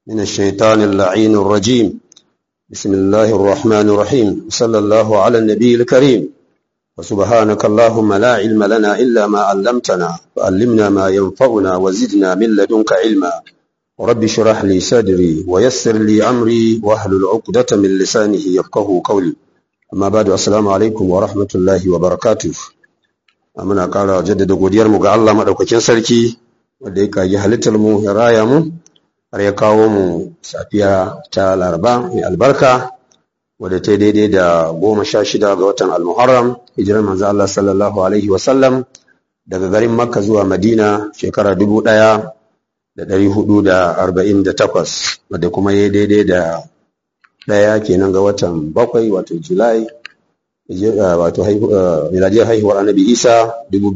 من الشيطان اللعين الرجيم بسم الله الرحمن الرحيم صلى الله على النبي الكريم وسبحانك اللهم لا علم لنا إلا ما علمتنا فعلمنا ما ينفعنا وزدنا من لدنك علما رب اشرح لي صدري ويسر لي أمري واحلل عقدة من لسانه يفقه قولي أما بعد السلام عليكم ورحمة الله وبركاته muna ƙara jaddada godiyarmu ga Allah maɗaukakin sarki wanda ya kaji halittar mu ya raya mu har ya kawo mu safiya ta laraba mai albarka wadda ta daidai da goma sha shida ga watan almuharram hijirar manzo Allah sallallahu alaihi wasallam daga garin makka zuwa madina shekara dubu ɗaya da ɗari hudu da arba'in da takwas wadda kuma ya daidai da ɗaya kenan ga watan bakwai wato julai wato miladiyar haihuwar annabi isa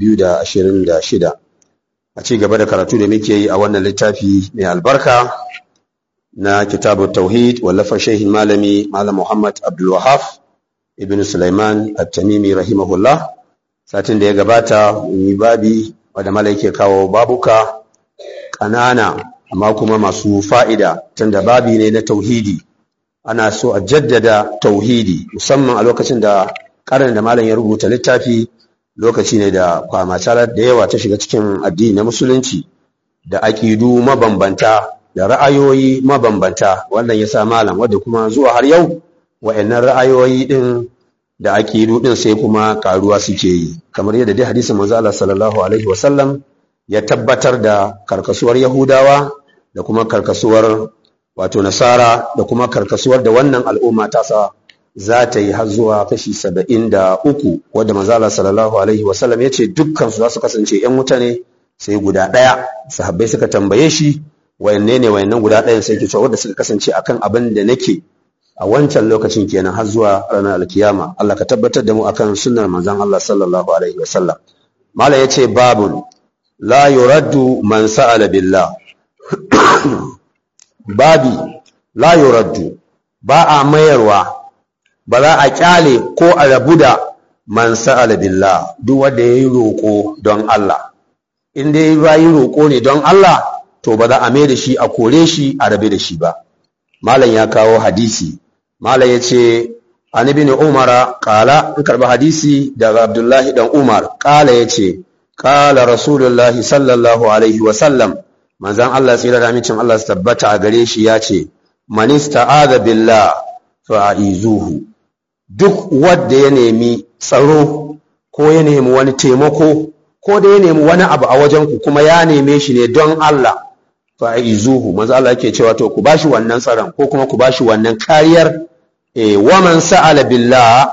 2026 a ci gaba da karatu da muke yi a wannan littafi mai albarka na kitabu tauhid wallafa shehin malami malam muhammad abdulwahaf ibn sulaiman at-tamimi rahimahullah satin da ya gabata yi babi wadda mala yake kawo babuka ƙanana amma kuma masu fa'ida tunda babi ne na tauhidi ana so a jaddada tauhidi musamman a lokacin da karin da malam ya rubuta littafi lokaci ne da kwamacalar da yawa ta shiga cikin addini na musulunci da aƙidu mabambanta da ra'ayoyi mabambanta wannan ya sa malam wadda kuma zuwa har yau wa'annan ra'ayoyi din da aƙidu din sai kuma karuwa suke yi kamar yadda dai hadisin manzo Allah sallallahu alaihi wasallam ya tabbatar da karkasuwar yahudawa da kuma karkasuwar wato nasara da kuma karkasuwar da wannan al'umma ta sa za ta yi har zuwa kashi saba'in da uku wadda manzala sallallahu alaihi wasallam ya ce dukkansu za su kasance ‘yan wuta ne sai guda ɗaya sahabbai suka tambaye shi wayanne ne wayannan guda ɗayan sai ke cewa wadda suka kasance akan abin da nake a wancan lokacin kenan har zuwa ranar alkiyama Allah ka tabbatar da mu akan sunnar manzon Allah sallallahu alaihi wasallam malam yace babun la yuraddu man sa'ala billah babi la yuraddu ba a mayarwa ba za a kyale ko a rabu da man sa'ala billah duk wanda yayi roko don Allah in dai bayi roko ne don Allah to ba za a mai da shi a kore shi a rabe da shi ba malam ya kawo hadisi malam yace an ibn umara qala in karba hadisi daga abdullahi dan umar qala yace qala rasulullahi sallallahu alaihi wa sallam manzan Allah tsira da amincin Allah su tabbata a gare shi ya ce manista aza billah fa'izuhu duk wanda ya nemi tsaro ko ya nemi wani taimako ko da ya nemi wani abu a wajen ku kuma ya neme shi ne don Allah fa'izuhu manzan Allah yake cewa to ku bashi wannan tsaron ko kuma ku bashi wannan kariyar e wa man sa'ala billah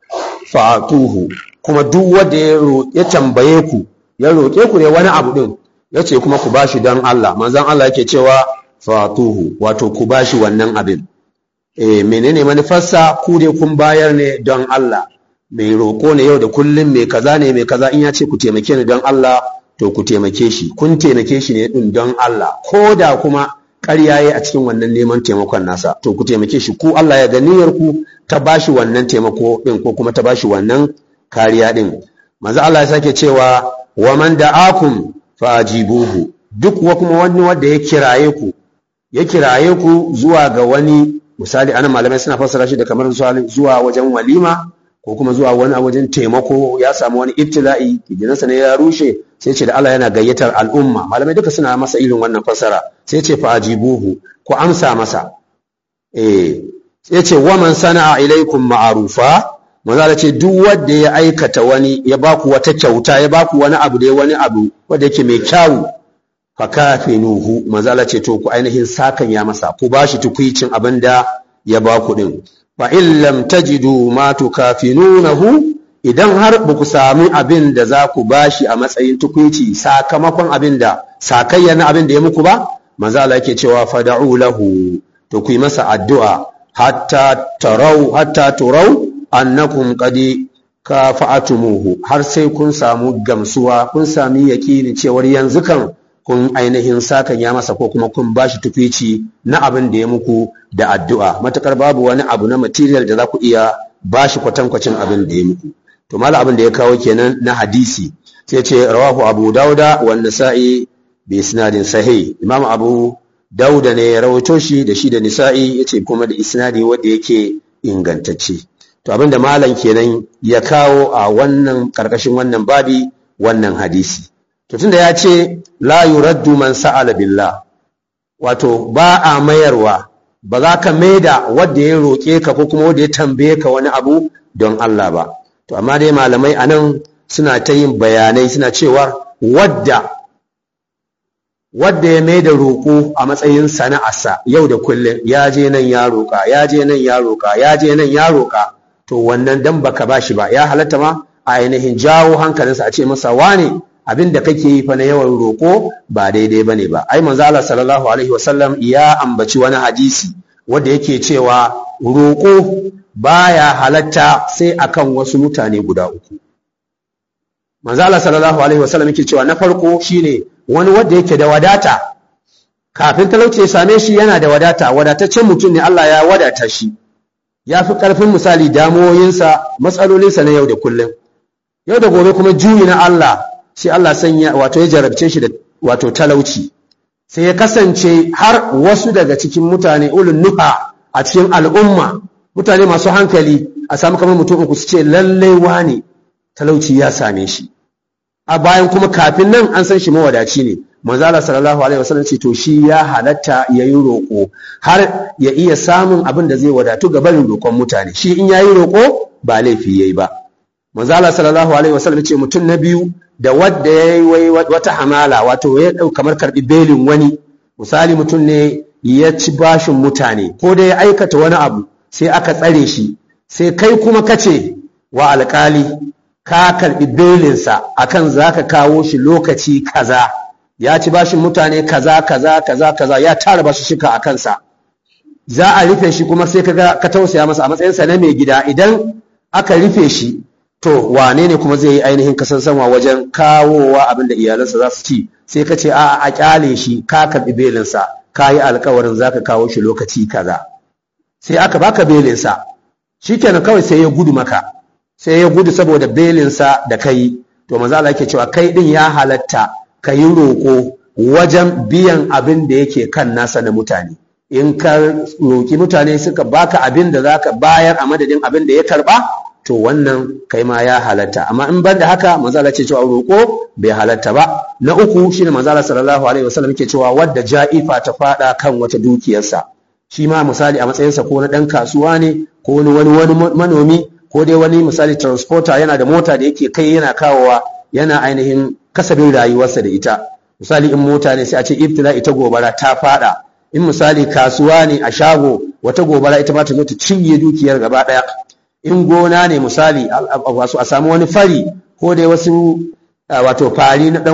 fa'atuhu kuma duk wanda ya tambaye ku ya roƙe ku ne wani abu din ya ce kuma ku bashi don Allah manzan Allah yake cewa fatuhu wato ku bashi wannan abin e menene manufarsa ku dai kun bayar ne don Allah mai roƙo ne yau da kullum mai kaza ne mai kaza in ya ce ku taimake ni don Allah to ku taimake shi kun taimake shi ne din don Allah ko da kuma ƙarya yayi a cikin wannan neman taimakon nasa to ku taimake shi ku Allah ya ga niyyar ku ta bashi wannan taimako din ko kuma ta bashi wannan kariya din manzo Allah ya sake cewa wa man da'akum fajibuhu duk wa kuma wani wanda ya kiraye ku ya kiraye ku zuwa ga wani misali ana malamai suna fassara shi da kamar zuwa wajen walima ko kuma zuwa wani wajen taimako ya samu wani ibtila'i gidansa ne ya rushe sai ce da Allah yana gayyatar al'umma malamai duka suna masa irin wannan fassara sai ce fajibuhu ku amsa masa eh sai ce wa man sana'a ilaikum ma'rufa manzala ce duk wanda ya aikata wani ya baku wata kyauta ya baku wani abu da wani abu wanda yake mai kyawu fa kafinuhu manzala ce to ku ainihin sakan ya masa ku bashi tukuicin abin da ya baku din fa in lam tajidu ma tukafinunahu idan har ba ku sami abin da za ku bashi a matsayin tukuici sakamakon abin da sakayya na abin da ya muku ba manzala yake cewa fada'u lahu to ku yi masa addu'a hatta tarau hatta turau annakum qadi kafa'atumuhu har sai kun samu gamsuwa kun sami yakini cewar yanzu kan kun ainihin sakan ya masa ko kuma kun bashi tufici na abin da ya muku da addu'a matakar babu wani abu na material da za ku iya bashi kwatankwacin abin da ya muku to mala abin da ya kawo kenan na hadisi sai ce rawahu abu dauda wa nasa'i bi isnadin sahih imam abu dauda ne ya rawaito shi da shi da nisa'i yace kuma da isnadi wanda yake ingantacce to abinda malam kenan ya kawo a wannan karkashin wannan babi wannan hadisi to tunda ya ce la yuraddu man sa'ala billah wato ba a mayarwa ba za ka maida wanda ya roƙe ka ko kuma wanda ya tambaye ka wani abu don Allah ba to amma dai malamai anan suna ta yin bayanai suna cewa wadda wadda ya mai da roƙo a matsayin sana'arsa yau da kullum ya je nan ya roƙa ya je nan ya roƙa ya je nan ya roƙa to wannan dan baka bashi ba ya halatta ma a ainihin jawo hankalinsa a ce masa wane abin da kake yi fa na yawan roƙo ba daidai bane ba ai manzo Allah sallallahu alaihi wasallam ya ambaci wani hadisi wanda yake cewa roƙo baya halatta sai akan wasu mutane guda uku manzo Allah sallallahu alaihi wasallam yake cewa na farko shine wani wanda yake da wadata kafin talauci ya same shi yana da wadata wadataccen mutum ne Allah ya wadata shi ya fi ƙarfin misali damuwoyinsa matsalolinsa na yau da kullum yau da gobe kuma juyi na Allah sai Allah sanya wato ya jarabce shi da wato talauci sai ya kasance har wasu daga cikin mutane ulun nuha a cikin al'umma mutane masu hankali a samu kamar mutum uku su ce lallai wane talauci ya same shi a bayan kuma kafin nan an san shi mawadaci ne manzo Allah sallallahu alaihi wasallam ce to shi ya halatta yayi roƙo har ya iya samun abin da zai wadatu ga barin roƙon mutane shi in yayi roƙo ba laifi yayi ba manzo Allah sallallahu alaihi wasallam ce mutum na biyu da wanda yayi wata hamala wato ya dau kamar karbi belin wani misali mutum ne ya ci bashin mutane ko da ya aikata wani abu sai aka tsare shi sai kai kuma kace wa alƙali ka karbi belinsa akan zaka kawo shi lokaci kaza ya ci bashin mutane kaza kaza kaza kaza ya tara basu shika a kansa za a rufe shi kuma sai kaga ka tausaya masa a matsayinsa na mai gida idan aka rufe shi to wane ne kuma zai yi ainihin kasansanwa wajen kawowa abin da iyalansa za su ci sai ka ce a a kyale shi ka karbi belinsa ka yi alkawarin za ka kawo shi lokaci kaza sai aka baka belinsa shikenan kawai sai ya gudu maka sai ya gudu saboda belinsa da kai to maza Allah yake cewa kai din ya halatta ka yi roƙo wajen biyan abin da yake kan nasa na mutane in ka roƙi mutane suka baka abin da zaka bayar a madadin abin da ya karba to wannan kai ma ya halatta amma in ban da haka manzo Allah ce cewa roƙo bai halatta ba na uku shine manzo Allah sallallahu alaihi wasallam yake cewa wadda ja'ifa ta fada kan wata dukiyarsa shi ma misali a matsayinsa ko na dan kasuwa ne ko wani wani manomi ko dai wani misali transporter yana da mota da yake kai yana kawowa yana ainihin kasabin rayuwarsa da ita misali in mota ne sai a ce ibtila ita gobara ta fada in misali kasuwa ne a shago wata gobara ita ma ta zo ta cinye dukiyar gaba daya in gona ne misali wasu a samu wani fari ko dai wasu wato fari na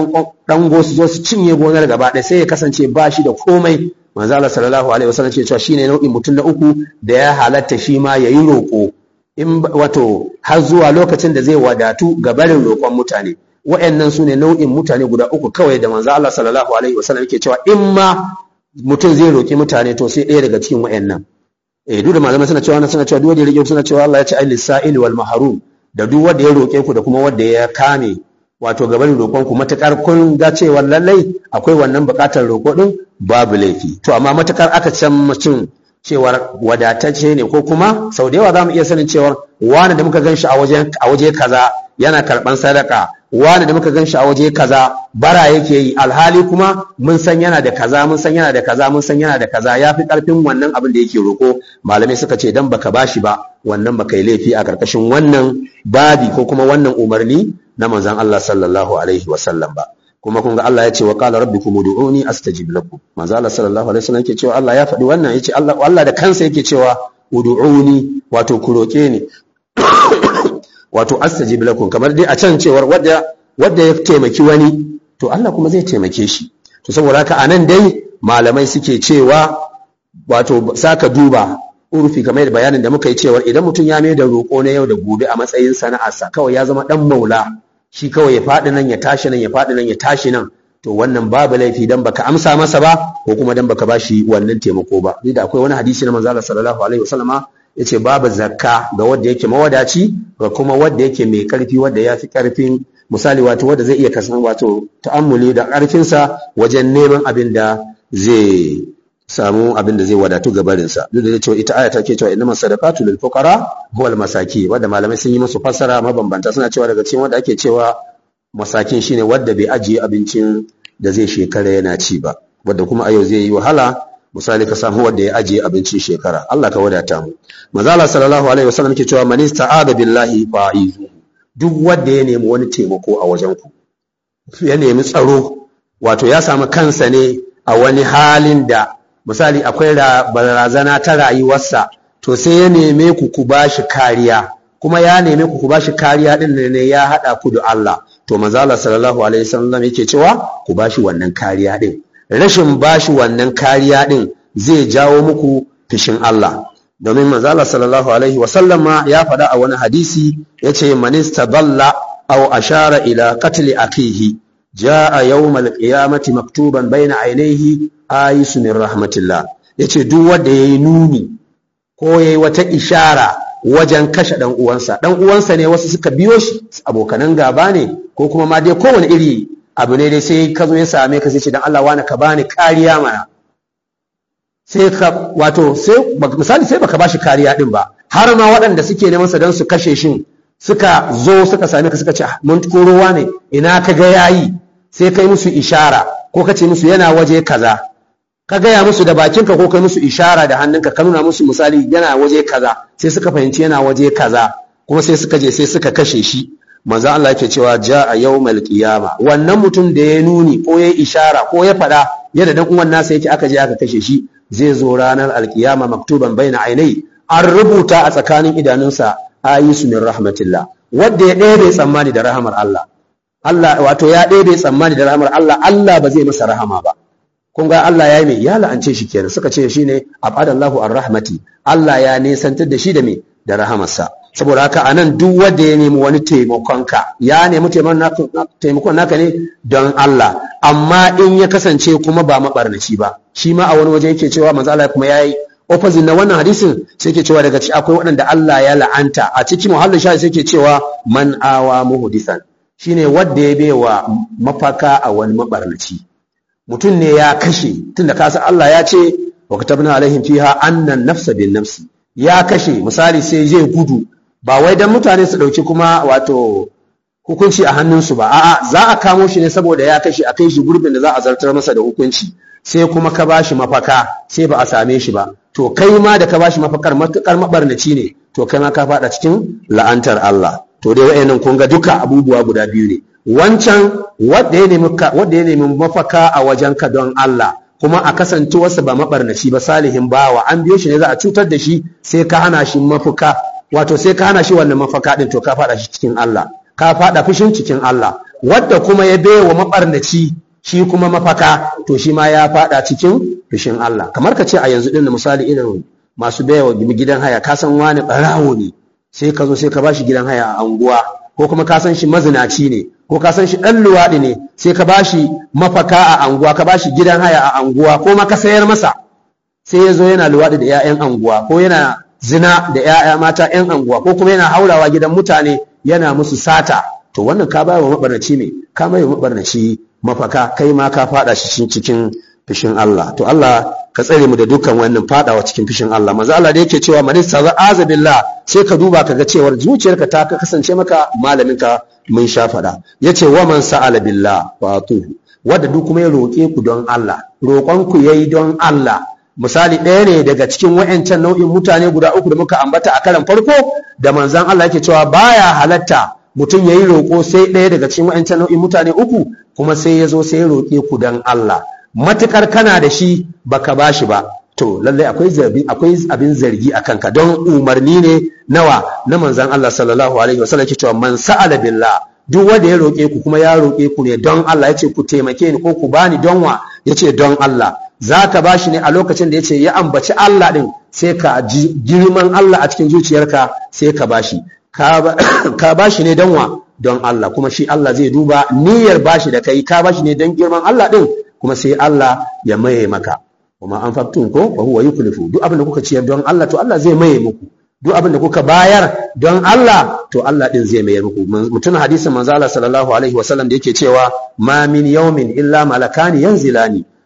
dan go su zo su cinye gonar gaba daya sai ya kasance ba shi da komai manzo Allah sallallahu alaihi wasallam ce cewa shine nau'in mutum na uku da ya halatta shi ma yayi roko in wato har zuwa lokacin da zai wadatu ga barin roƙon mutane wa'annan su ne nau'in mutane guda uku kawai da manzo Allah sallallahu alaihi wasallam yake cewa in ma mutum zai roƙi mutane to sai ɗaya daga cikin wa'annan eh duk da malamai suna cewa suna cewa duk wanda ya roƙe suna cewa Allah ya ce ai lisa'il wal mahrum da duk wanda ya roƙe ku da kuma wanda ya kame wato gaban roƙon ku matakar kun ga cewa lallai akwai wannan buƙatar roƙo din babu laifi to amma matakar aka can mutum cewar wadatacce ne ko kuma sau da yawa za mu iya sanin cewar wani da muka gan shi a waje kaza yana karɓan sadaka wani da muka gan shi a waje kaza bara yake yi alhali kuma mun san yana da kaza mun san yana da kaza mun san yana da kaza ya fi ƙarfin wannan abin da yake roƙo malamai suka ce dan baka bashi ba wannan baka yi laifi a ƙarƙashin wannan babi ko kuma wannan umarni na manzon Allah sallallahu alaihi wasallam ba kuma kun ga Allah ya ce wa qala rabbikum ud'uni astajib lakum manzo Allah sallallahu alaihi wasallam yake cewa Allah ya faɗi wannan yace Allah Allah da kansa yake cewa ud'uni wato ku roke ni wato astajib lakum kamar dai a can cewar wanda wanda ya taimaki wani to Allah kuma zai taimake shi to saboda haka anan dai malamai suke cewa wato saka duba urfi kamar da bayanin da muka yi cewar idan mutum ya mai da roƙo na yau da gobe a matsayin sana'arsa kawai ya zama dan maula shi kawai ya faɗi nan ya tashi nan ya faɗi nan ya tashi nan to wannan babu laifi dan baka amsa masa ba ko kuma dan baka bashi wannan taimako ba ni da akwai wani hadisi na manzo Allah sallallahu alaihi wasallama yace babu zakka ga wanda yake mawadaci ga kuma wanda yake mai karfi wanda ya fi karfin misali wato wanda zai iya kasan wato ta'ammuli da karfinsa wajen neman abin da zai samu abin da zai wadatu ga barinsa duk da cewa ita aya take cewa innamas sadaqatu lil fuqara huwal masaki wanda malamai sun yi musu fassara mabambanta suna cewa daga cikin wanda ake cewa masakin shine wanda bai ajiye abincin da zai shekara yana ci ba wanda kuma a yau zai yi wahala misali ka samu wanda ya ajiye abincin shekara Allah ka wadata mu manzo Allah sallallahu alaihi wasallam yake cewa man ista'ada billahi fa'izu duk wanda ya nemi wani taimako a wajen ku ya nemi tsaro wato ya samu kansa ne a wani halin da misali akwai barazana ta rayuwarsa to sai ya neme ku ku bashi kariya kuma ya neme ku ku bashi kariya din ne ya hada ku da Allah to manzo Allah sallallahu alaihi wasallam yake cewa ku bashi wannan kariya din rashin bashi wannan kariya din zai jawo muku fishin Allah domin manzo Allah sallallahu alaihi wasallam ma ya faɗa a wani hadisi yace man istadalla aw ashara ila qatli akihi jaa yawmal qiyamati maktuban baina ainihi ayisu min rahmatillah yace duk wanda yayi nuni ko yayi wata ishara wajen kashe dan uwansa dan uwansa ne wasu suka biyo shi abokanan gaba ne ko kuma ma dai kowane iri abu ne dai sai ka zo ya same ka sai ce dan Allah wani ka bani kariya mana sai ka wato sai misali sai baka bashi kariya din ba har ma waɗanda suke neman sa dan su kashe shin suka zo suka same ka suka ce mun korowa ne ina ka ga yayi sai kai musu ishara ko ka ce musu yana waje kaza ka gaya musu da bakinka ko kai musu ishara da hannunka ka nuna musu misali yana waje kaza sai suka fahimci yana waje kaza kuma sai suka je sai suka kashe shi manzo Allah yake cewa jaa yawmal qiyama wannan mutum da ya nuni ko ya ishara ko ya fada yadda dan uwan nasa yake aka je aka kashe shi zai zo ranar alkiyama maktuban baina ainai an rubuta a tsakanin idanunsa ayisu min rahmatillah wanda ya ɗebe tsammani da rahamar Allah Allah wato ya ɗebe tsammani da rahamar Allah Allah ba zai masa rahama ba kun ga Allah ya yi mai ya la'ance shi kenan suka ce shine abadallahu ar-rahmati Allah ya nesantar da shi da me da rahamarsa saboda haka anan duk wanda ya nemi wani taimakon ka ya nemi taimakon naka ne don Allah amma in ya kasance kuma ba mabarnaci ba shi ma a wani waje yake cewa manzo Allah kuma yayi opposite na wannan hadisin sai yake cewa daga ci akwai waɗanda Allah ya la'anta a cikin muhallin shahi sai yake cewa man awa muhdisan shine wanda ya baiwa mafaka a wani mabarnaci mutum ne ya kashe tunda ka san Allah ya ce wa katabna alaihim fiha annan nafsa bin nafsi ya kashe misali sai zai gudu ba wai dan mutane su dauki kuma wato hukunci a hannunsu ba a'a za a kamo shi ne saboda ya kashe a kai shi gurbin da za a zartar masa da hukunci sai kuma ka bashi mafaka sai ba a same shi ba to kai ma da ka bashi mafakar matukar mabarnaci ne to kai ma ka fada cikin la'antar Allah to dai wayannan kun ga duka abubuwa guda biyu ne wancan wanda ya nemi wanda ya nemi mafaka a wajenka don Allah kuma a kasance wasu ba mabarnaci ba salihin bawa an biyo shi ne za a cutar da shi sai ka hana shi mafaka wato sai ka hana shi wannan mafaka din to ka fada shi cikin Allah ka fada fushin cikin Allah wadda kuma ya baiwa mabarnaci shi kuma mafaka to shi ma ya fada cikin fushin Allah kamar ka ce a yanzu din misali irin masu baiwa gidan haya ka san wani barawo ne sai ka zo sai ka bashi gidan haya a anguwa ko kuma ka san shi mazinaci ne ko ka san shi ɗan luwaɗi ne sai ka bashi mafaka a anguwa ka bashi gidan haya a anguwa ko ma ka sayar masa sai ya zo yana luwaɗi da 'ya'yan anguwa ko yana zina da 'ya'ya mata 'yan anguwa ko kuma yana haurawa gidan mutane yana musu sata to wannan ka bayar wa mabarnaci ne ka mai wa mabarnaci mafaka kai ma ka fada shi cikin fishin Allah to Allah ka tsare mu da dukkan wannan fadawa cikin fishin Allah manzo Allah da yake cewa man ista'aza billah sai ka duba kaga cewar zuciyarka ta kasance maka malamin ka mun sha fada yace wa man sa'ala billah wa atuhu wanda duk kuma ya roke ku don Allah roƙon ku yayi don Allah misali ɗaya ne daga cikin wa'ancan nau'in mutane guda uku da muka ambata a karan farko da manzon Allah yake cewa baya halatta mutum yayi roƙo sai ɗaya daga cikin wa'ancan nau'in mutane uku kuma sai ya zo sai ya roƙe ku don Allah matukar kana da shi baka bashi ba to lallai akwai zargi akwai abin zargi a kanka don umarni ne nawa na manzon Allah sallallahu alaihi wasallam cewa man sa'ala billah duk wanda ya roƙe ku kuma ya roƙe ku ne don Allah yace ku taimake ni ko ku bani don wa yace don Allah zaka bashi ne a lokacin da yace ya ambaci Allah din sai ka ji girman Allah a cikin zuciyarka sai ka bashi ka bashi ne don wa don Allah kuma shi Allah zai duba niyyar bashi da kai ka bashi ne don girman Allah din kuma sai Allah ya maye maka kuma an faktun ko wa huwa yuklifu duk abin da kuka ciyar don Allah to Allah zai maye muku duk abin da kuka bayar don Allah to Allah din zai mayar muku mutun hadisin manzo Allah sallallahu alaihi wasallam da yake cewa ma min yawmin illa malakani yanzilani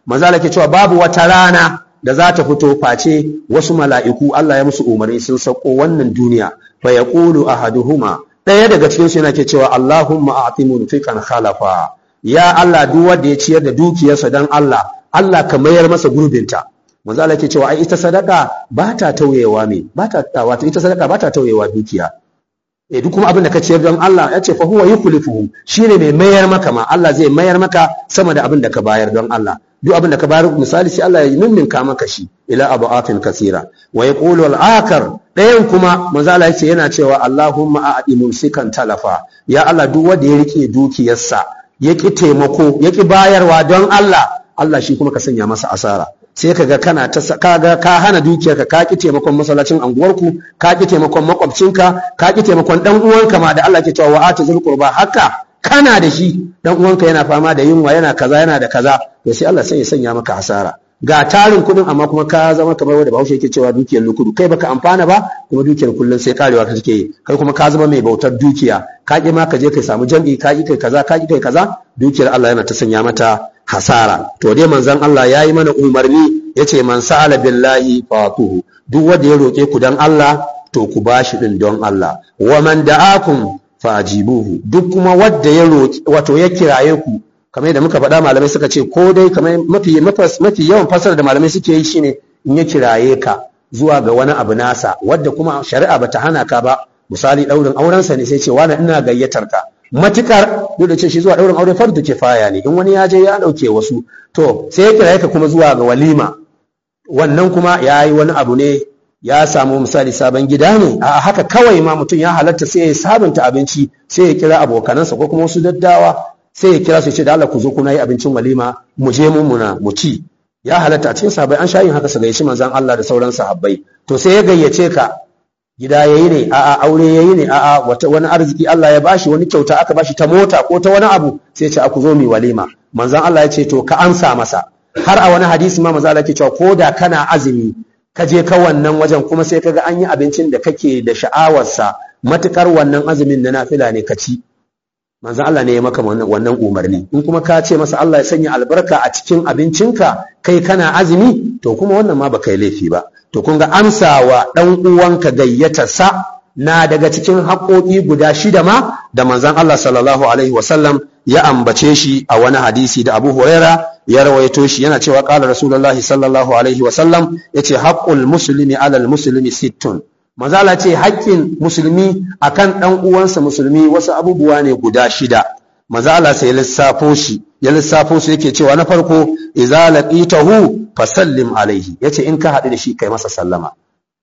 manzo Allah ke cewa babu wata rana da za ta fito face wasu mala'iku Allah ya musu umarni sun sauko wannan duniya fa yaqulu ahaduhuma ɗaya daga cikin su yana ke cewa Allahumma a'ti munfiqan khalafa ya Allah duk wanda ya ciyar da dukiyarsa dan Allah Allah ka mayar masa gurbinta manzo Allah ke cewa ai ita sadaka ba ta tauyewa me ba ta wato ita sadaka ba ta tauyewa dukiya eh duk kuma abin da ka ciyar don Allah ya ce fa huwa yukhlifuhu shine mai mayar maka ma Allah zai mayar maka sama da abin da ka bayar don Allah duk abin da ka bayar misali sai Allah ya ninninka maka shi ila abu'afin kasira wa yaqulu al-akar ɗayan kuma manzo Allah yace yana cewa Allahumma a'di mumsikan talafa ya Allah duk wanda ya rike dukiyarsa ya ki taimako ya ki bayarwa don Allah Allah shi kuma ka sanya masa asara sai kaga kana ta kaga ka hana dukiyarka ka ki taimakon masallacin anguwarku ka ki taimakon makwabcinka ka ki taimakon dan uwanka ma da Allah ke cewa wa atazul qurba haka kana da shi dan uwanka yana fama da yunwa yana kaza yana da kaza to sai Allah sai ya sanya maka hasara ga tarin kudin amma kuma ka zama kamar wanda Bahaushe yake cewa dukiyar lukudu kai baka amfana ba kuma dukiyar kullun sai karewa ka take yi kai kuma ka zama mai bautar dukiya ka ki ma ka je kai samu jam'i ka ki kai kaza ka ki kai kaza dukiyar Allah yana ta sanya mata hasara to dai manzon Allah yayi mana umarni yace man sa'ala billahi fatuhu duk wanda ya roke ku dan Allah to ku bashi din don Allah wa man da'akum fajibuhu duk kuma wanda ya roki wato ya kiraye ku kamar yadda muka faɗa malamai suka ce ko dai kamar mafi mafi yawan fasara da malamai suke yi shine in ya kiraye ka zuwa ga wani abu nasa wadda kuma shari'a bata hana ka ba misali daurin aurensa ne sai ce wani ina gayyatar ka matukar duk da ce shi zuwa daurin aure fardu kifaya ne in wani ya je ya dauke wasu to sai ya kiraye ka kuma zuwa ga walima wannan kuma ya yi wani abu ne ya samu misali sabon gida ne a haka kawai ma mutum ya halatta sai ya sabunta abinci sai ya kira abokanansa ko kuma wasu daddawa sai ya kira su ce da Allah ku zo kuna yi abincin walima mu je mun muna mu ci ya halatta a cikin sahabbai an sha yin haka su gayyaci manzon Allah da sauran sahabbai to sai ya gayyace ka gida yayi ne a'a aure yayi ne a'a wata wani arziki Allah ya bashi wani kyauta aka bashi ta mota ko ta wani abu sai ya ce aku zo mu walima manzon Allah ya ce to ka amsa masa har a wani hadisi ma manzon Allah ke cewa ko da kana azumi ka je ka wannan wajen kuma sai kaga an yi abincin da kake da sha'awarsa matukar wannan azumin na nafila ne ka ci manzon Allah ne ya maka wannan umarni in kuma ka ce masa Allah ya sanya albarka a cikin abincinka kai kana azumi to kuma wannan ma baka yi laifi ba to kun ga amsawa dan uwanka gayyatarsa na daga cikin haƙoƙi guda shida ma da manzon Allah sallallahu alaihi wasallam ya ambace shi a wani hadisi da Abu Huraira ya rawaito shi yana cewa qala Rasulullahi sallallahu alaihi wasallam yace haqqul muslimi alal muslimi sittun Mazala ce haƙƙin musulmi akan ɗan uwansa musulmi wasu abubuwa ne guda shida. Mazala sai lissafo shi, ya lissafo su yake cewa na farko, iza laqitahu fasallim alaihi, yace in ka haɗu da shi kai masa sallama.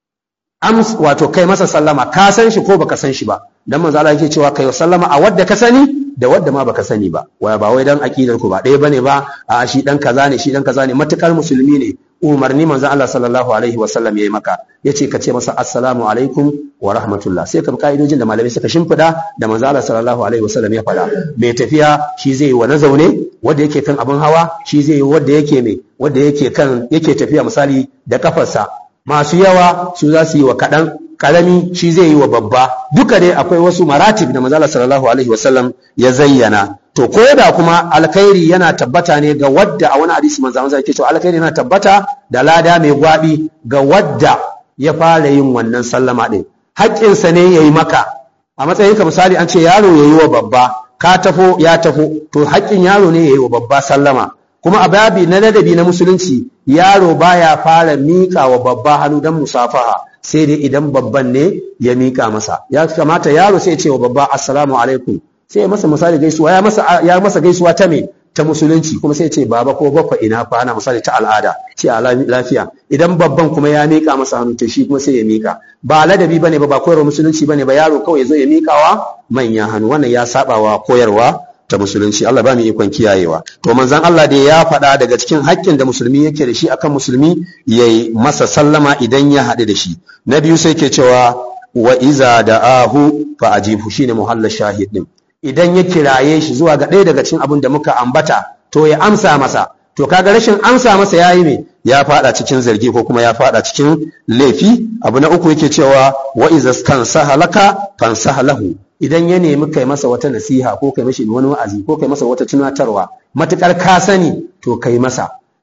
Ams wato kai masa sallama, ka san shi ko baka san shi ba. Dan mazala yake cewa kai sallama a wadda ka sani da wadda ma baka sani ba. Waya ba wai dan akidar ku ba ɗaya bane ba, a shi dan kaza ne, shi dan kaza ne, matukar musulmi ne, umarni manzon Allah sallallahu alaihi wasallam yayi maka yace ka ce masa assalamu alaikum wa rahmatullah sai ka bi ka'idojin da malamai suka shimfida da manzon Allah sallallahu alaihi wasallam ya faɗa mai tafiya shi zai yi wa na zaune wanda yake kan abin hawa shi zai yi wanda yake mai wanda yake kan yake tafiya misali da kafarsa masu yawa su za su yi wa kaɗan karami shi zai yi wa babba duka dai akwai wasu maratib da manzon Allah sallallahu alaihi wasallam ya zayyana to ko da kuma alkhairi yana tabbata ne ga wadda a wani hadisi manzo Allah yake cewa alkhairi yana tabbata da lada mai gwabi ga wadda ya fara yin wannan sallama din haƙƙinsa ne yayi maka a matsayin ka misali an ce yaro yayi wa babba ka tafo ya tafo to haƙƙin yaro ne yayi wa babba sallama kuma a babi na ladabi na musulunci yaro baya fara miƙa wa babba hannu dan musafaha sai dai idan babban ne ya miƙa masa ya kamata yaro sai ya ce wa babba assalamu alaikum sai ya masa misali gaisuwa ya masa ya masa gaisuwa ta me ta musulunci kuma sai ya ce baba ko baffa ina kwana misali ta al'ada ce a lafiya idan babban kuma ya mika masa hannu to shi kuma sai ya mika ba ladabi bane ba ba koyarwa musulunci bane ba yaro kawai zo ya mikawa manya hannu wannan ya sabawa koyarwa ta musulunci Allah ba mu ikon kiyayewa to manzon Allah da ya faɗa daga cikin haƙƙin da musulmi yake da shi akan musulmi yayi masa sallama idan ya haɗu da shi na biyu sai ke cewa wa iza da'ahu fa ajibu shine muhallal shahid din idan ya kiraye shi zuwa ga ɗaya daga cikin abin da muka ambata to ya amsa masa to kaga rashin amsa masa yayi me ya fada cikin zargi ko kuma ya fada cikin laifi abu na uku yake cewa wa iza stansaha laka fansaha lahu idan ya nemi kai masa wata nasiha ko kai mashi wani wa'azi ko kai masa wata tunatarwa matukar ka sani to kai masa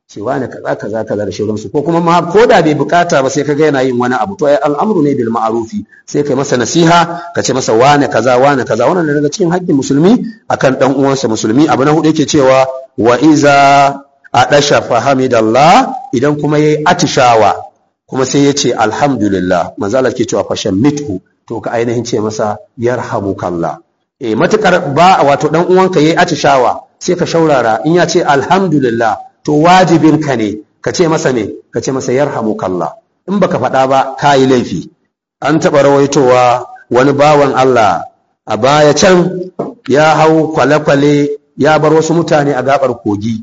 cewa ne kaza kaza kaza da shauransu ko kuma ma ko da bai bukata ba sai ka ga yana yin wani abu to ai al'amru ne bil ma'rufi sai kai masa nasiha ka ce masa wane kaza wane kaza wannan daga cikin haƙƙin musulmi akan dan uwansa musulmi abu na hudu yake cewa wa iza adasha fahamidallah idan kuma yayi atishawa kuma sai ya ce alhamdulillah manzo Allah ke cewa fashan mithu to ka ainihin ce masa yarhamukallah eh matukar ba wato dan uwanka yayi atishawa sai ka shaurara in ya ce alhamdulillah to wajibinka ne ka ce masa me ka ce masa yarhamukallah in baka faɗa ba ka yi laifi an taɓa rawaitowa wani bawan Allah a baya can ya hau kwale-kwale ya bar wasu mutane a gabar kogi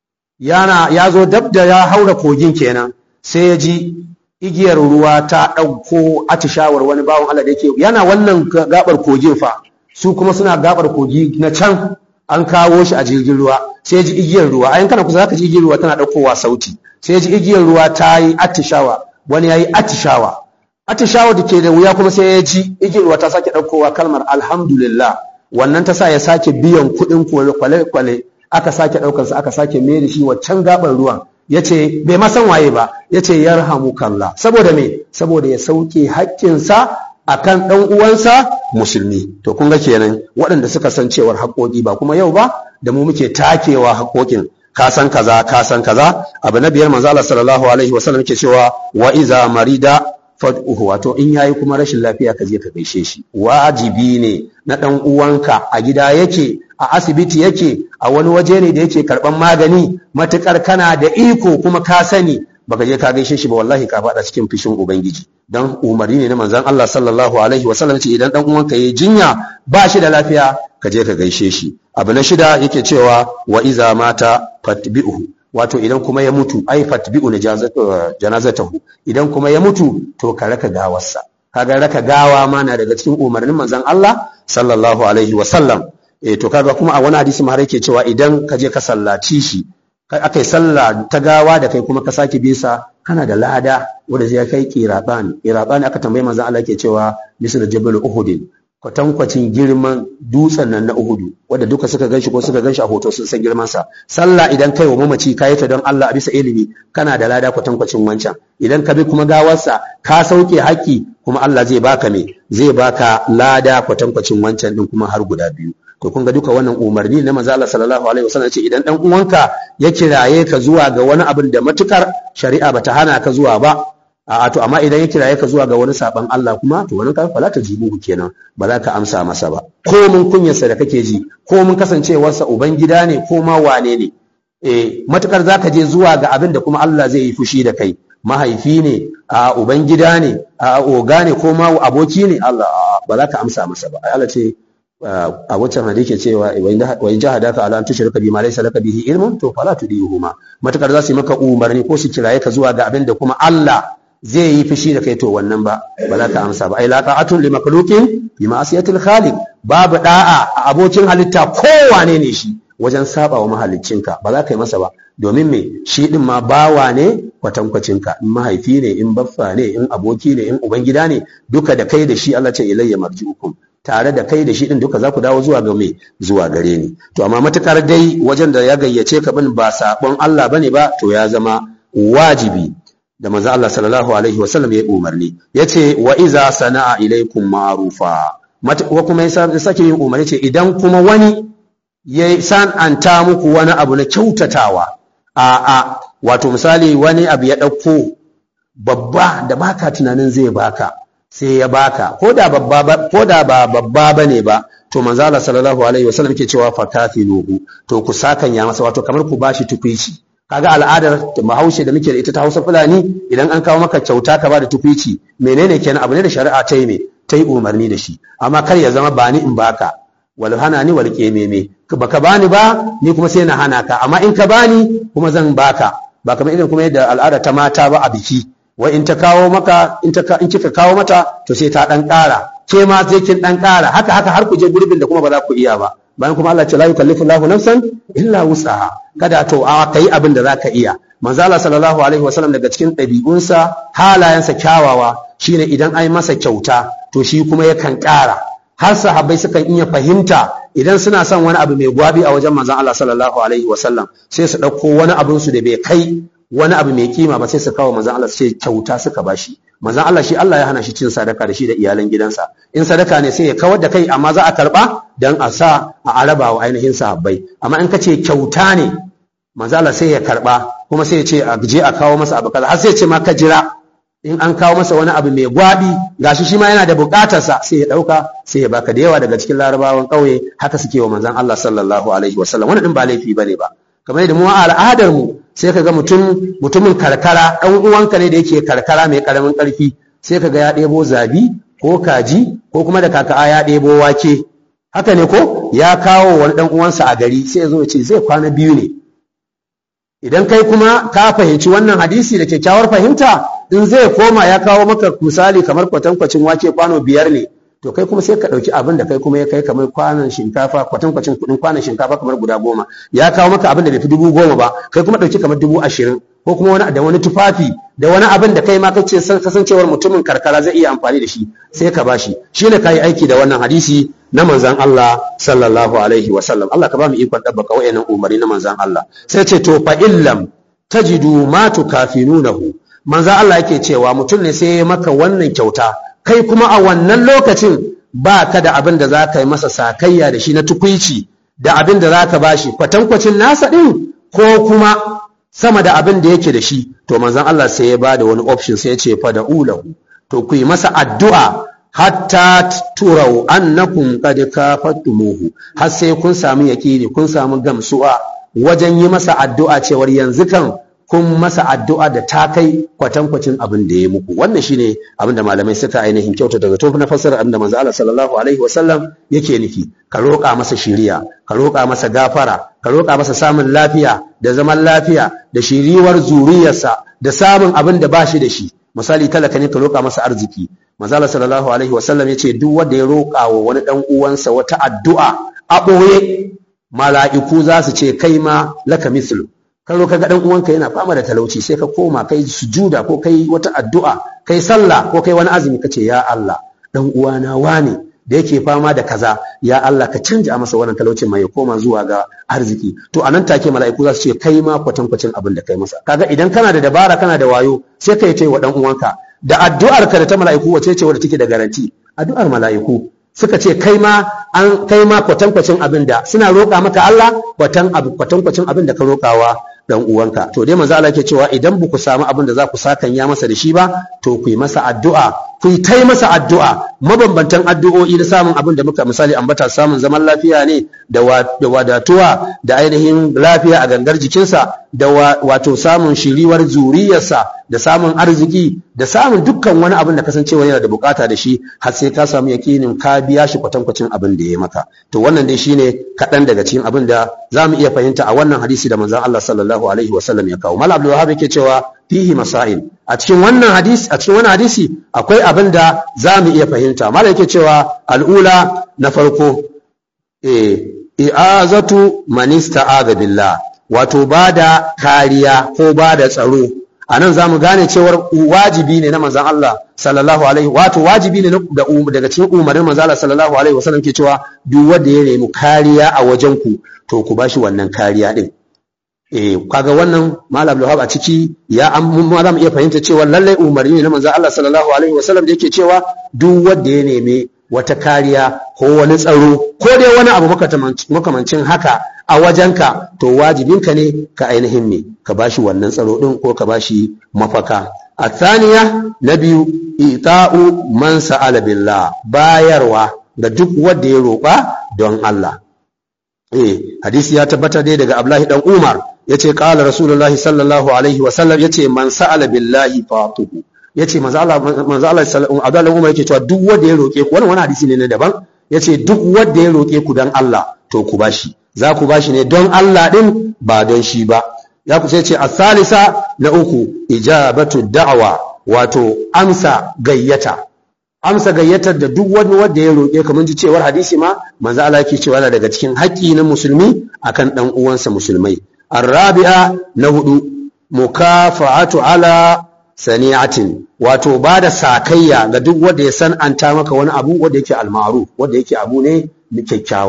yana ya zo dab da ya haura kogin kenan sai ya ji igiyar ruwa ta ɗauko atishawar wani bawan Allah da yake yana wannan gabar kogin fa su kuma suna gabar kogi na can an kawo shi a jirgin ruwa sai ji igiyar ruwa ayin kana kusa zaka ji igiyar ruwa tana ɗaukowa sauti sai ji igiyar ruwa ta yi atishawa wani ya yi atishawa atishawa da ke da wuya kuma sai ya ji igiyar ruwa ta sake ɗaukowa kalmar alhamdulillah wannan ta sa ya sake biyan kuɗin kwale-kwale aka sake ɗaukarsa aka sake mai da shi waccan gabar ruwan ya ce bai masan waye ba ya ce yarhamukallah saboda me saboda ya sauke haƙƙinsa akan ɗan uwansa musulmi to kun ga kenan waɗanda suka san cewar haƙoƙi ba kuma yau ba da mu muke takewa haƙoƙin ka san kaza ka san kaza abu na biyar manzo Allah sallallahu alaihi wasallam yake cewa wa iza marida fad'uhu wato in yayi kuma rashin lafiya ka je ka gaishe shi wajibi ne na ɗan uwanka a gida yake a asibiti yake a wani waje ne da yake karɓan magani matukar kana da iko kuma ka sani baka je ka gaishe shi ba wallahi ka faɗa cikin fishin ubangiji dan umarni ne na manzon Allah sallallahu alaihi wasallam ce idan dan uwanka yayi jinya ba shi da lafiya ka je ka gaishe shi abu na shida yake cewa wa iza mata fatbi'uhu wato idan kuma ya mutu ai fatbi'u janazatahu idan kuma ya mutu to ka raka gawarsa kaga raka gawa ma na daga cikin umarnin manzon Allah sallallahu alaihi wasallam eh to kaga kuma a wani hadisi ma har yake cewa idan ka je ka sallaci shi aka yi sallah ta gawa da kai kuma ka sake bisa kana da lada wanda zai kai kirabani kirabani aka tambayi manzon Allah yake cewa misal jabal uhud kwatankwacin girman dutsen nan na uhudu wanda duka suka ganshi ko suka ganshi a hoto sun san girman sa sallah idan kai wa mamaci kayi ta don Allah a bisa ilimi kana da lada kwatankwacin wancan idan ka bi kuma gawarsa ka sauke haƙƙi kuma Allah zai baka me zai baka lada kwatankwacin wancan din kuma har guda biyu to kun ga duka wannan umarni na manzo Allah sallallahu alaihi wasallam ce idan dan uwanka ya kiraye ka zuwa ga wani abin da matukar shari'a bata hana ka zuwa ba a to amma idan ya kiraye ka zuwa ga wani saban Allah kuma to wani kan fala ta jibu kenan ba za ka amsa masa ba ko mun kunyarsa da kake ji ko mun kasancewarsa uban gida ne ko ma wane ne eh matukar zaka je zuwa ga abin da kuma Allah zai yi fushi da kai mahaifi ne a uban gida ne a oga ne ko ma aboki ne Allah ba za ka amsa masa ba Allah ce a wancan hadisi cewa wa in jahadaka ala an tushrika bima laysa laka bihi ilmun to fala tudihuma matakar za su yi maka umarni ko su kiraye ka zuwa ga abin da kuma Allah zai yi fushi da kai to wannan ba ba za ka amsa ba ai la ta'atun li makhluqin bi ma'siyatil khaliq babu da'a a abokin halitta kowane ne shi wajen saba wa mahaliccinka ba za ka yi masa ba domin me shi din ma bawa ne kwatankwacinka in mahaifi ne in baffa ne in aboki ne in ubangida ne duka da kai da shi Allah ce ilayya marji'ukum tare da kai da shi din duka za ku dawo zuwa ga me zuwa gare ni to amma matukar dai wajen da ya gayyace ka bin ba sabon Allah bane ba to ya zama wajibi da manzo Allah sallallahu alaihi wasallam ya umarni yace wa iza sana'a ilaikum ma'rufa wa kuma ya sake yin umarni ce idan kuma wani ya san'anta muku wani abu na kyautatawa a a wato misali wani abu ya ɗauko babba da baka tunanin zai baka sai ya baka ko da babba ba ko da ba babba bane ba to manzo Allah sallallahu alaihi wasallam yake cewa fakafiluhu to ku sakan ya masa wato kamar ku bashi tukwici kaga al'adar Bahaushe da muke da ita ta Hausa Fulani idan an kawo maka kyauta ka ba da tukwici menene kenan abu ne da shari'a ta yi me ta yi umarni da shi amma kar ya zama bani in baka wal hana ni wal kememe baka bani ba ni kuma sai na hana ka amma in ka bani kuma zan baka ba kamar irin kuma yadda al'ada ta mata ba a biki wai in ta kawo maka in ta in kika kawo mata to sai ta dan ƙara ke ma sai kin dan ƙara haka haka har ku je gurbin da kuma ba za ku iya ba bayan kuma Allah ce la yukallifu Allahu nafsan illa wus'aha kada to a kai abin da zaka iya manzo Allah sallallahu alaihi wasallam daga cikin ɗabi'unsa halayensa kyawawa shine idan ai masa kyauta to shi kuma yakan ƙara har sahabbai sukan iya fahimta idan suna son wani abu mai gwabi a wajen manzon Allah sallallahu alaihi wasallam sai su ɗauko wani abin su da bai kai wani abu mai kima ba sai su kawo manzon Allah sai kyauta suka bashi manzon Allah shi Allah ya hana shi cin sadaka da shi da iyalan gidansa in sadaka ne sai ya kawar da kai amma za a karba dan a sa a araba wa ainihin sahabbai amma in ka ce kyauta ne manzon Allah sai ya karba kuma sai ya ce a je a kawo masa abu kaza har sai ya ce ma ka jira in an kawo masa wani abu mai gwabi gashi shi ma yana da bukatarsa sai ya dauka sai ya baka da yawa daga cikin larabawan kauye haka suke wa manzon Allah sallallahu alaihi wasallam wannan din ba laifi bane ba kamar yadda mu a al'adar mu sai kaga mutum mutumin karkara dan uwanka ne da yake karkara mai karamin karfi sai kaga ya ɗebo zabi ko kaji ko kuma da kaka'a ya ɗebo wake haka ne ko ya kawo wani dan uwansa a gari sai ya zo ya ce zai kwana biyu ne idan kai kuma ka fahimci wannan hadisi da kyakkyawar fahimta in zai koma ya kawo maka misali kamar kwatankwacin wake kwano biyar ne to kai kuma sai ka ɗauki abin da kai kuma ya kai kamar kwanon shinkafa kwatankwacin kuɗin kwanon shinkafa kamar guda goma ya kawo maka abin da bai fi dubu goma ba kai kuma ɗauki kamar dubu ashirin ko kuma wani da wani tufafi da wani abin da kai ma kace kasancewar mutumin karkara zai iya amfani da shi sai ka bashi shine kai aiki da wannan hadisi na manzan Allah sallallahu alaihi wa sallam Allah ka ba mu ikon dabbaka wayannan umari na manzan Allah sai ce to fa illam tajidu ma tukafinunahu manzan Allah yake cewa mutum ne sai ya maka wannan kyauta kai kuma a wannan lokacin ba ka da abin da za ka yi masa sakayya da shi na tukuici da abin da za ka bashi kwatankwacin nasa ɗin ko kuma sama da abin da yake da shi to manzan Allah sai ya ba da wani option sai ya ce fa da ulahu to ku yi masa addu'a hatta turau annakum qad kafattumuhu har sai kun samu yakini kun samu gamsuwa wajen yi masa addu'a cewar yanzu kan kun masa addu'a da ta kai kwatankwacin abin da ya muku wannan shine abin da malamai suka ainihin kyauta daga tun na fassara abin da manzo Allah sallallahu alaihi wasallam yake nufi ka roƙa masa shiriya ka roƙa masa gafara ka roƙa masa samun lafiya da zaman lafiya da shiriwar zuriyarsa da samun abin da ba shi da shi misali talaka ne ka roƙa masa arziki manzala sallallahu alaihi wasallam yace duk wanda ya roƙa wa wani dan uwansa wata addu'a a ɓoye mala'iku za su ce kai ma laka mislu ka roƙa ga dan uwanka yana fama da talauci sai ka koma kai sujuda ko kai wata addu'a kai sallah ko kai wani azumi kace ya Allah dan uwana wane da yake fama da kaza ya Allah ka canja masa wannan talaucin mai ya koma zuwa ga arziki to anan take mala'iku za su ce kai ma kwatankwacin abin da kai masa kaga idan kana da dabara kana da wayo sai kai ce wa dan uwanka da addu'ar ka da ta mala'iku wace ce wadda take da garanti addu'ar mala'iku suka ce kai ma an kai ma kwatankwacin abin da suna roƙa maka Allah kwatan abu kwatankwacin abin da ka roƙawa dan uwanka to dai manzo Allah yake cewa idan ba ku samu abin da za ku sakan ya masa da shi ba to ku yi masa addu'a ku yi tai masa addu'a mabambantan addu'o'i da samun abin da muka misali ambata samun zaman lafiya ne da wadatuwa da ainihin lafiya a gangar jikinsa da wato samun shiriwar zuriyarsa da samun arziki da samun dukkan wani abin da kasancewa yana da bukata da shi har sai ka samu yakinin ka biya shi kwatankwacin abin da ya maka to wannan dai shine kaɗan daga cikin abin da za mu iya fahimta a wannan hadisi da manzon Allah sallallahu alaihi wasallam ya kawo mal abdul wahab yake cewa fihi masail a cikin wannan hadisi a cikin wannan hadisi akwai abin da za mu iya fahimta mal yake cewa al'ula na farko eh i'azatu man ista'aza billah wato bada kariya ko bada tsaro a nan za mu gane cewar wajibi ne na manzan Allah sallallahu alaihi wato wajibi ne daga cikin umarnin manzan Allah sallallahu alaihi wasallam ke cewa duk wanda ya nemi kariya a wajen ku to ku bashi wannan kariya din eh kaga wannan malam Abdul a ciki ya amma za mu iya fahimta cewa lallai umarni ne na manzan Allah sallallahu alaihi wasallam da yake cewa duk wanda ya nemi wata kariya ko wani tsaro ko dai wani abu makamancin haka a wajenka to wajibinka ne ka ainihin ne ka bashi wannan tsaro din ko ka bashi mafaka a thaniya na biyu ita'u man sa'ala billah bayarwa ga duk wanda ya roƙa don Allah eh hadisi ya tabbata dai daga Abdullahi dan Umar yace qala rasulullahi sallallahu alaihi wa sallam yace man sa'ala billahi fatuhu yace manzo Allah manzo Allah Abdullahi Umar yake cewa duk wanda ya roƙe ku wannan wani hadisi ne na daban yace duk wanda ya roƙe ku dan Allah to ku bashi za ku bashi ne don Allah ɗin ba don shi ba ya ku sai ce a salisa na uku ijabatu da'awa wato amsa gayyata amsa gayyatar da duk wani wanda ya roƙe kamar ji cewar hadisi ma manzo Allah yake cewa yana daga cikin haƙƙi na musulmi akan dan uwansa musulmai arabi'a na hudu mukafa'atu ala sani'atin wato ba da sakayya ga duk wanda ya san'anta maka wani abu wanda yake almaru wanda yake abu ne kyakkyawa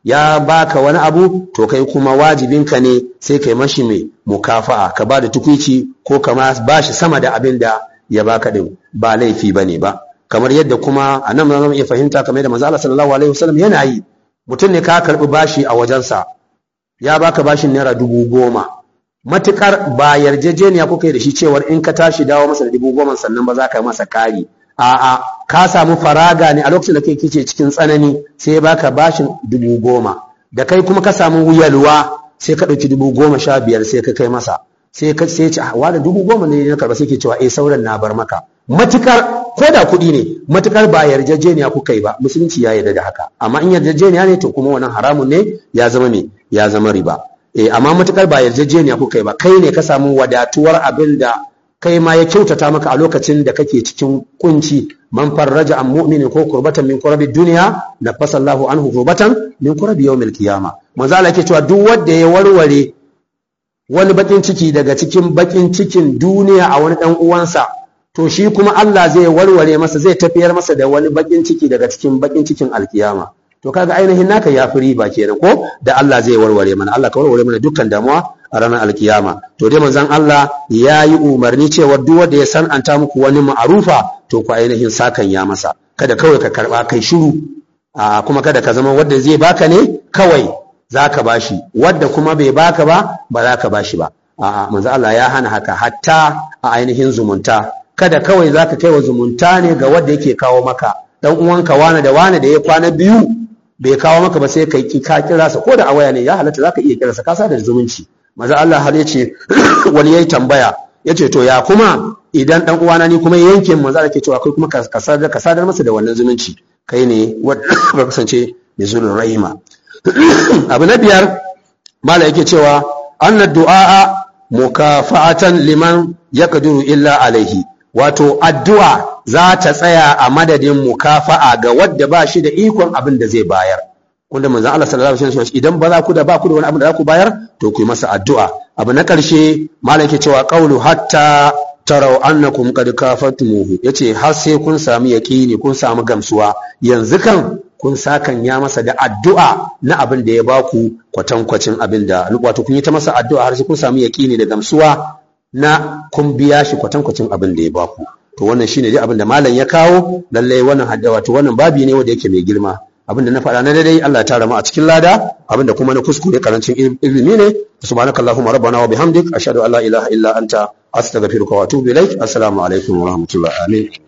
ya baka wani abu to kai kuma wajibinka ne sai kai mashi mai mukafa'a ka ba da tukwici ko kama ba shi sama da abin da ya baka din ba laifi bane ba kamar yadda kuma a nan zama iya fahimta kamar yadda manzo Allah sallallahu alaihi wasallam yana yi mutum ne ka karbi bashi a wajensa ya baka bashin naira dubu goma matukar ba yarjejeniya kuka yi da shi cewar in ka tashi dawo masa da dubu goma sannan ba za ka yi masa kari a'a ka samu faraga ne a lokacin da kai kice cikin tsanani sai baka bashin dubu goma da kai kuma ka samu yalwa sai ka ɗauki dubu goma sha biyar sai ka kai masa sai ka sai ce wa da dubu goma ne na karba sai ke cewa eh sauran na bar maka matukar ko da kuɗi ne matukar ba yarjejeniya kuka yi ba musulunci ya yarda da haka amma in yarjejeniya ne to kuma wannan haramun ne ya zama me ya zama riba eh amma matukar ba yarjejeniya kuka yi ba kai ne ka samu wadatuwar abin da kai ma ya kyautata maka a lokacin da kake cikin kunci man farraja an mu'minin ko kurbatan min kurabi duniya na fasallahu anhu kurbatan min kurabi yawmil qiyama manzo Allah yake cewa duk wanda ya warware wani bakin ciki daga cikin bakin cikin duniya a wani dan uwansa to shi kuma Allah zai warware masa zai tafiyar masa da wani bakin ciki daga cikin bakin cikin alkiyama to kaga ainihin naka ya fi riba kenan ko da Allah zai warware mana Allah ka warware mana dukkan damuwa a ranar alkiyama to dai manzon Allah ya yi umarni cewa duk wanda ya san'anta muku wani ma'arufa to ku ainihin sakan ya masa kada kawai ka karba kai shiru a kuma kada ka zama wanda zai baka ne kawai zaka bashi wanda kuma bai baka ba ba za ka bashi ba a'a manzon Allah ya hana haka hatta a ainihin zumunta kada kawai zaka kai wa zumunta ne ga wanda yake kawo maka dan uwanka wane da wane da ya kwana biyu bai kawo maka ba sai kai ka kira sa ko da a waya ne ya halatta zaka iya kira sa ka da zumunci maza Allah har yace wani yayi tambaya yace to ya kuma idan dan uwana ni kuma yanke manzo Allah ke cewa kai kuma ka sadar ka sadar masa da wannan zumunci kai ne wanda ba kasance mai zulun rahima abu na biyar mala yake cewa anna du'a mukafa'atan liman yaqdiru illa alaihi wato addu'a za ta tsaya a madadin mukafa'a ga wadda ba shi da ikon abin da zai bayar wanda manzon Allah sallallahu alaihi wasallam idan ba za ku da ba ku da wani abin da za ku bayar to ku yi masa addu'a abu na karshe malam ke cewa qawlu hatta tarau annakum qad kafatumuhu yace har sai kun samu yaqini kun samu gamsuwa yanzu kan kun sakan ya masa da addu'a na abin da ya baku kwatankwacin abin da wato kun yi ta masa addu'a har sai kun samu yaqini da gamsuwa na kun biya shi kwatankwacin abin da ya baku to wannan shine dai abin da malam ya kawo lallai wannan hadda wato wannan babi ne wanda yake mai girma abin da na faɗa na daidai Allah ya tara mu a cikin lada abin da kuma na kuskure karancin ilimi ne subhanakallahumma rabbana wa bihamdik ashhadu an la ilaha illa anta astaghfiruka wa atubu ilaik assalamu alaikum wa rahmatullahi amin